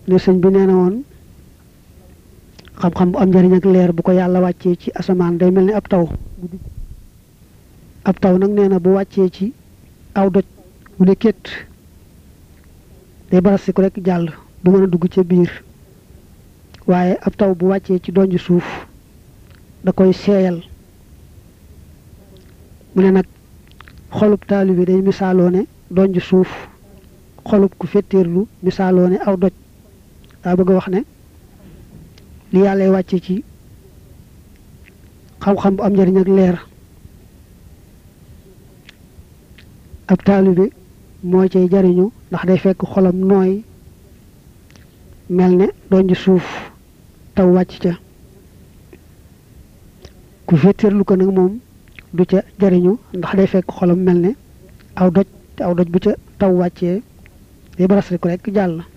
ne sëñ bi nee na woon xam-xam bu am njëriñ ak leer bu ko yàlla wàccee ci asamaan day mel ni ab taw ab taw nag nee na bu wàccee ci aw doj mu ne kétt day barasiku rek jàll du mën a dugg ca biir waaye ab taw bu wàccee ci donj suuf da koy seeyal mu ne nag xolub taali bi day misaaloo ne donj suuf xolub ku fetteerlu misaaloo ne aw doj daa bëgg a wax ne li yàlla wàcce ci xam-xam bu am njëriñ ak leer ab taalibe moo cay jariñu ndax day fekk xolam nooy mel ne donj suuf taw wàcc ca ku féeteerlu ko nag moom du ca jariñu ndax day fekk xolam mel ne aw doj te aw doj bu ca taw wàccee day baras rek rek jàll